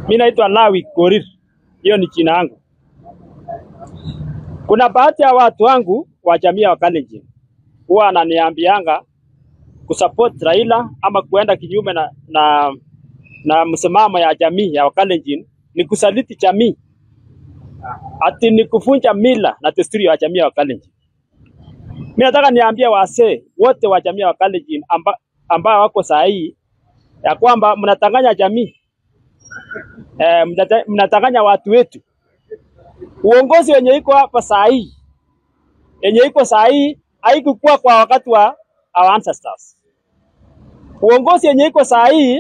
Mimi naitwa Lawi Korir, hiyo ni jina yangu. Kuna baadhi ya watu wangu wa jamii ya Wakalenjin huwa ananiambianga kusupport Raila ama kuenda kinyume na, na, na msimamo ya jamii ya Wakalenjin ni kusaliti jamii, ati ni kuvunja mila na desturi ya jamii ya Wakalenjin. Mimi nataka niambie wasee wote wa jamii ya Wakalenjin amba, ambao wako saa hii ya kwamba mnatanganya jamii eh, mnata- mnatanganya watu wetu. Uongozi wenye iko hapa saa hii yenye iko saa hii haikukuwa kwa wakati wa our ancestors. Uongozi yenye iko saa hii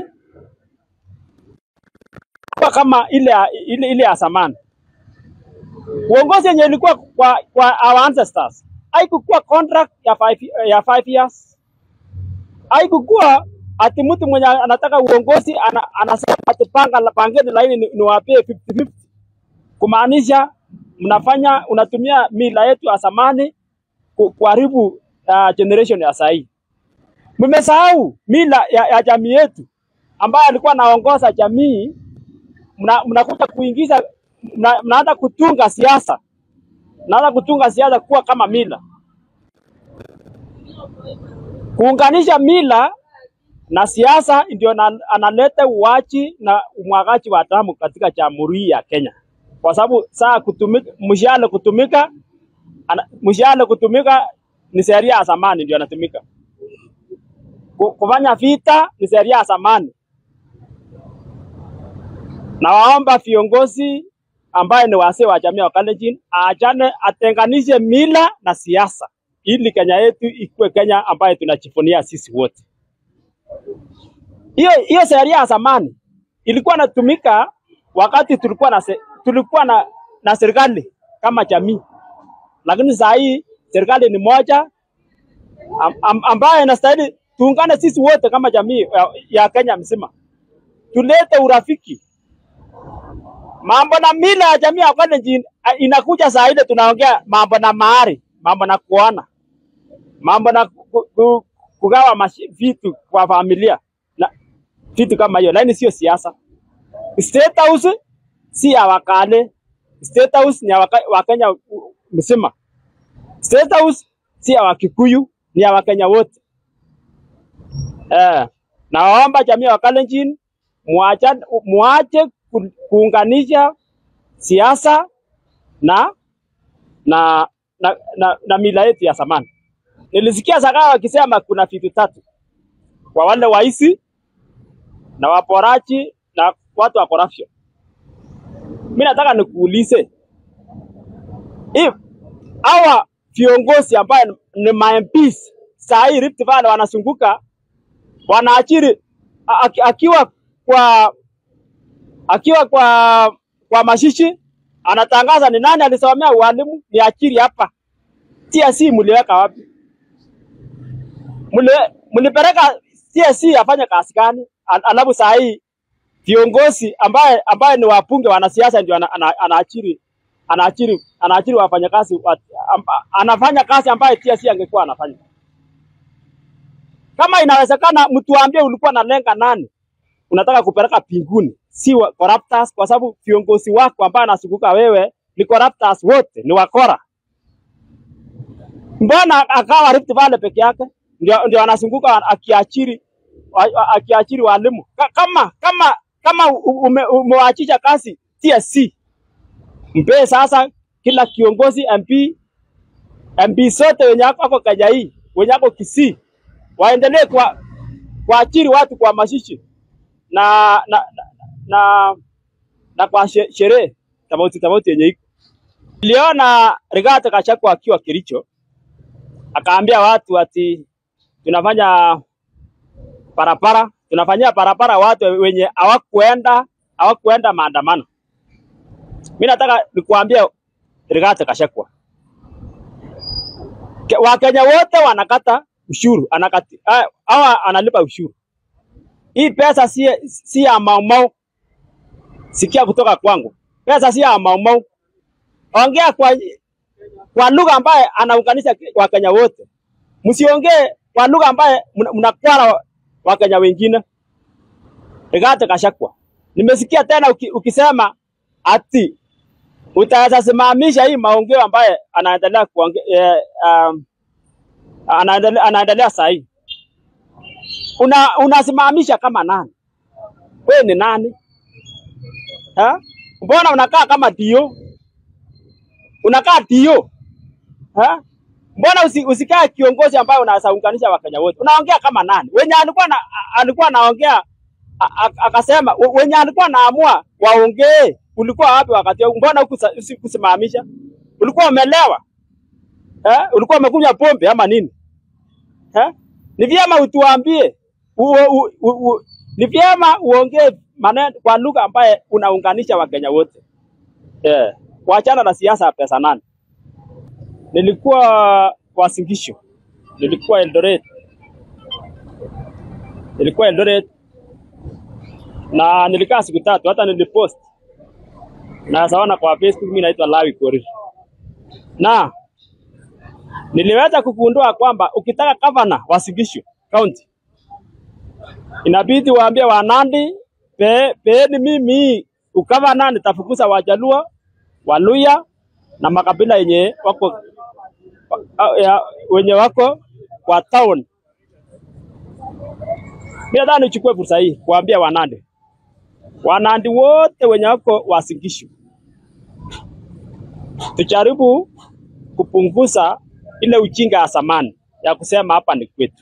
kwa kama ile ya- ile, ile ya zamani. Uongozi yenye ilikuwa kwa, kwa our ancestors haikukuwa contract ya five, ya five years, haikukuwa ati mtu mwenye anataka uongozi ana, anasema ati panga la pangeni laini ni- niwapee 50-50 kumaanisha mnafanya unatumia mila yetu ya zamani ku- kuharibu uh, generation ya sahii. Mmesahau mila ya, ya jamii yetu ambayo alikuwa anaongoza jamii, mna- mnakuja kuingiza mna- mnaanza kutunga siasa, mnaanza kutunga siasa kuwa kama mila, kuunganisha mila na siasa ndio na- analeta uwachi na umwagaji wa damu katika jamhuri hii ya Kenya, kwa sababu saa kutumika mshale kutumika ana- mshale kutumika ni sheria ya zamani ndio anatumika. Ku- Kufanya vita ni sheria ya zamani. Na waomba viongozi ambaye ni wasee wa jamii ya Wakalenjin aachane, atenganishe mila na siasa ili Kenya yetu ikuwe Kenya ambayo tunajivunia sisi wote. Hiyo hiyo sheria ya zamani ilikuwa inatumika wakati tulikuwa na se, tulikuwa na, na serikali kama jamii, lakini saa hii serikali ni moja am, am, ambayo inastahili tuungane sisi wote kama jamii ya, ya Kenya mzima, tulete urafiki. Mambo na mila ya jamii ya Wakalenjin ah, inakuja saa ile tunaongea mambo na mahari, mambo na kuoana, mambo na ku, ku, kugawa mashi- vitu kwa familia na vitu kama hiyo, lakini sio siasa. State House si ya Wakale, State House ni ya waka, Wakenya u- mzima. State House si ya Wakikuyu, ni ya Wakenya wote. Eh, nawaomba jamii ya Wakalenjin muacha muache ku- kuunganisha siasa na na na, na, na mila yetu ya zamani. Nilisikia Zakayo wakisema kuna vitu tatu kwa wale waisi na waporaji na watu wa corruption. Mimi nataka nikuulize if hawa viongozi ambaye ni ma MPs saa hii Rift Valley wanazunguka wanaachiri a- aki- akiwa kwa akiwa kwa kwa mashishi anatangaza ni nani alisomea ualimu ni achiri hapa. TSC mliweka wapi? Mli- Mlipeleka TSC afanye kazi gani? Al- Alafu saa hii viongozi ambaye ambaye ni wabunge wanasiasa ndio ana- ana- anaachiri anaachiri anaachiri wafanyakazi wa, am, anafanya kazi ambayo TSC angekuwa anafanya. Kama inawezekana, mtuambie ulikuwa unalenga nani unataka kupeleka pinguni, si wa- corruptors, kwa sababu viongozi wako ambao anazunguka wewe ni corruptors wote, ni wakora. Mbona akawa Rift Valley peke yake ndio, ndio anazunguka akiachiri wa- wa- akiachiri walimu Ka- kama kama kama u- ume, umewaachisha kazi TSC, mpee sasa kila kiongozi MP MP sote wenye wako wako Kenya hii wenye wako Kisii waendelee kwa kuachiri watu kwa mashishi na na na, na, na kwa she- sherehe tofauti tofauti yenye iko. Niliona Rigathi Gachagua akiwa Kericho akaambia watu ati tunafanya barabara, tunafanyia barabara watu wenye hawakuenda hawakuenda maandamano. Mimi nataka nikuambia Rigathi Gachagua, Ke- Wakenya wote wanakata ushuru, anakati ah, hawa analipa ushuru. Hii pesa si si ya maumau, sikia kutoka kwangu, pesa si ya maumau. Ongea kwa kwa lugha ambaye anaunganisha Wakenya wote, msiongee kwa lugha ambaye mna- mnakwara Wakenya wengine. Rigathi Gachagua, Nimesikia tena uki, ukisema ati utaweza simamisha hii maongeo ambaye anaendelea kuongea eh, um, anaendelea, anaendelea saa hii. Una, unasimamisha kama nani? Wewe ni nani? Ha? Mbona unakaa kama dio? Unakaa dio? Ha? Mbona usi, usikae kiongozi ambaye unaweza unganisha Wakenya wote? Unaongea kama nani? Wenye alikuwa na, alikuwa anaongea a- a- akasema we- wenye alikuwa naamua waongee, ulikuwa wapi wakati huo? Mbona hukusa- usi- kusimamisha? Ulikuwa umelewa eh? Ulikuwa umekunywa pombe ama nini eh? Ni vyema utuambie u, u, u, u, ni vyema uongee maneno kwa lugha ambaye unaunganisha Wakenya wote eh. Wachana na siasa ya pesa nane. Nilikuwa Wasingisho, nilikuwa Eldoret, nilikuwa Eldoret na nilikaa siku tatu, hata nilipost na sawana kwa Facebook, mimi naitwa Lawi Korir, na niliweza kugundua kwamba ukitaka gavana wa Singisho County inabidi waambie Wanandi pe, peeni mimi ukavana, nitafukuza Wajaluo, Waluya na makabila yenye wako wa- ya, wenye wako kwa town. Mimi nadhani nichukue fursa hii kuambia Wanandi, Wanandi wote wenye wako Wasingisho, tujaribu kupunguza ile ujinga ya zamani ya kusema hapa ni kwetu.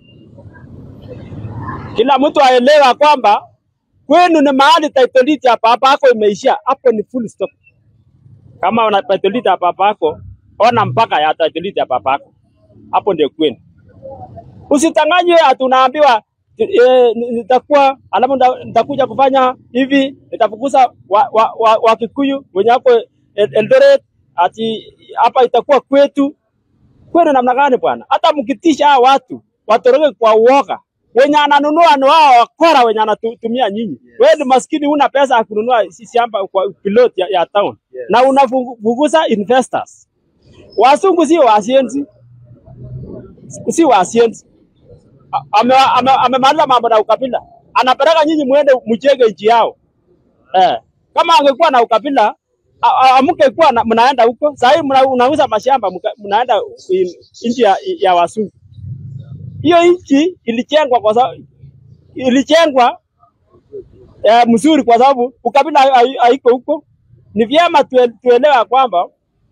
Kila mtu aelewa kwamba kwenu ni mahali title deed ya baba yako imeishia, hapo ni full stop. Kama una title deed ya baba yako, ona mpaka ya title deed ya baba yako, hapo ndio kwenu. Usitanganywe ati unaambiwa e, nitakuwa alafu nita- nitakuja kufanya hivi, nitafukuza wa, wa, wa, wa Kikuyu wenye wako El- Eldoret, ati hapa itakuwa kwetu. Kwenu namna gani bwana? Hata mkitisha hao watu watoroke kwa uoga, wenye ananunua ni wao wakora wenye anatumia nyinyi. Wewe ni maskini, una pesa ya kununua si- shamba kwa pilot ya, ya town na unafukuza investors. Wasungu si wasienzi, si wasienzi amemaliza ame, ame amemaliza mambo na ukabila, anapeleka nyinyi muende mjenge nchi yao eh. Kama angekuwa na ukabila a- a- amungekuwa na- mnaenda huko sahii, unauza mashamba mka- mnaenda in- nchi ya, ya wasungu. Hiyo nchi ilijengwa kwa sababu ilijengwa eh, mzuri kwa sababu ukabila hai- hai- haiko huko. Ni vyema tue- tuelewa kwamba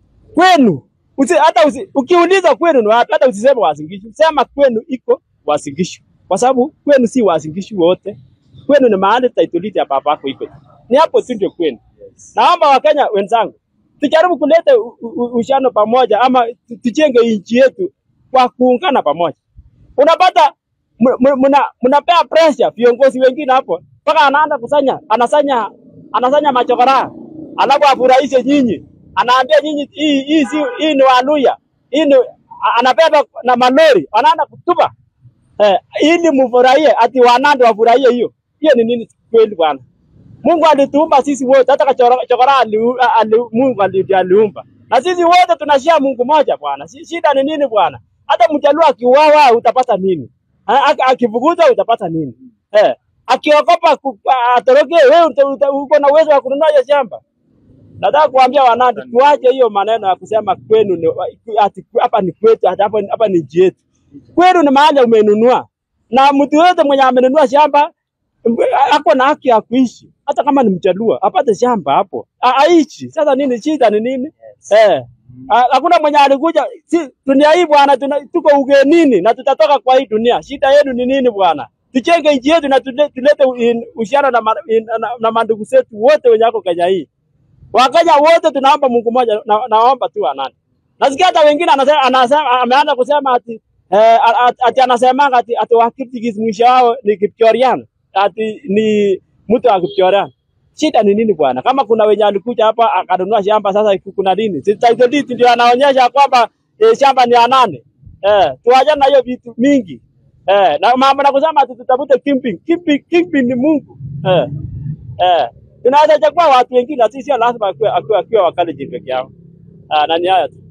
kwenu usi, hata usi, ukiuliza kwenu ni wapi, hata usiseme Wasingishu, sema kwenu iko Wasingishu, kwa sababu kwenu si Wasingishu wote. Kwenu ni mahali title deed ya baba yako iko, ni hapo tu ndio kwenu. Naomba Wakenya wenzangu tujaribu kuleta u- u- uhusiano pamoja, ama tu- tujenge nchi yetu kwa kuungana pamoja. Unapata m- m- mna- mnapea pressure viongozi wengine hapo, mpaka anaanza kusanya anasanya anasanya machokora, alafu afurahishe nyinyi, anaambia nyinyi hii hii si hii ni Waluya, hii ni a- anabeba na malori, anaanza kutupa eh, ili mfurahie, ati wanande wafurahie hiyo. Hiyo ni nini kweli bwana? Mungu alituumba sisi wote, hata kachora chokora aliu, ali, Mungu ali- ndiye aliumba, na sisi wote tunashia Mungu moja bwana. Si- Shida ni nini bwana? Hata mjaluo akiuawa utapata nini? Ha, aki- Akifukuzwa utapata nini? Eh, akiogopa ku- a- atoroke, wewe uta- uta- uko na uwezo wa kununua hiyo shamba? Nataka kuambia Wanandi, tuache hiyo maneno ya kusema kwenu ni ati hapa ni kwetu, ati hapa hapa ni nchi yetu. Kwenu ni mahali umenunua, na mtu yote mwenye amenunua shamba m- ako na haki ya kuishi, hata kama ni mjaluo apate shamba hapo A- aishi. Sasa nini shida ni nini? Eh, ha- hakuna mwenye alikuja si, dunia hii bwana, tuna- tuko ugenini na tutatoka kwa hii dunia. Shida yenu ni nini bwana? Tujenge nchi yetu na tule- tulete u- uhusiano na, ma- in- na, na mandugu zetu wote wenye wako Kenya hii. Wakenya wote tunaomba Mungu mmoja, na, naomba tu anani. Nasikia hata wengine anasema, anasema ameanza kusema ati eh, ati, ati anasemanga ati, ati Wakiptigis mwisho wao ni Kipchorian, ati ni mtu wa Kipchorian. Shida ni nini bwana? Kama kuna wenye alikuja hapa akanunua shamba, sasa kuna nini? Si title deed ndio anaonyesha kwamba eh, shamba ni ya nane. Eh, tuachane na hiyo vitu mingi. Eh, na mambo na kusema ati tutafute kingpin. Kingpin, kingpin ni Mungu. Eh. Eh, tunaweza chagua watu wengine, sisi sio lazima akiwa akiwa akiwa wakali peke yao. Ah, na ni haya tu.